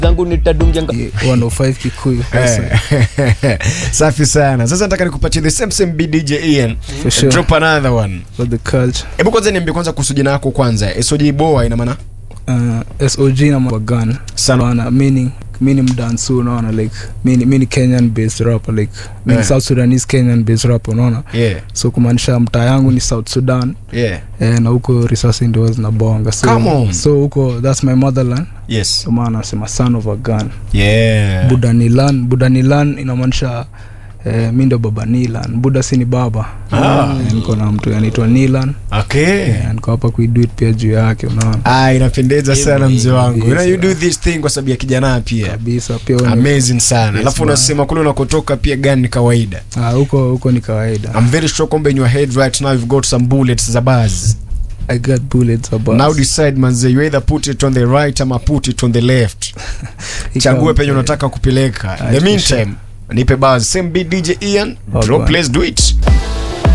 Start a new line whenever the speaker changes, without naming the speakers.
zangu nitadungia nga-
105 Kikuyu.
Eh. safi sana sasa nataka nikupatie the same same bdj ian
For sure.
drop another one
For the culture.
hebu kwanza niambie kwanza kuhusu jina yako kwanza soj boa ina maana
Uh, SOG na Wagan.
Sana.
Wana meaning mini mdansu unaona like mini mini Kenyan based rapper like mini
Eh.
South Sudanese Kenyan based rapper unaona
yeah
so kumaanisha mtaa yangu ni South Sudan
yeah
eh, na huko risasi ndio zinabonga
Come
so,
on.
so huko that's my motherland
yes
so maana nasema son of a gun
yeah
budanilan budanilan inamaanisha eh, mi ndo baba nilan buda si ni baba
Ah.
Eh, niko na mtu anaitwa nilan
okay
eh, niko hapa kuiduit pia juu yake unaona
ah inapendeza sana mzee wangu you know, you
Kabisa.
do this thing kwa sababu ya kijana pia
kabisa pia wewe ni-
amazing sana alafu
man.
unasema kule unakotoka pia gani ni kawaida
Ah, huko huko ni kawaida
i'm very sure kwamba in your head right now you've got some bullets za buzz
i got bullets about
now decide manze you either put it on the right ama put it on the left chague penye unataka kupeleka in the
for
meantime nipe buzz same beat dj ian
Oh,
drop
bwana.
let's do it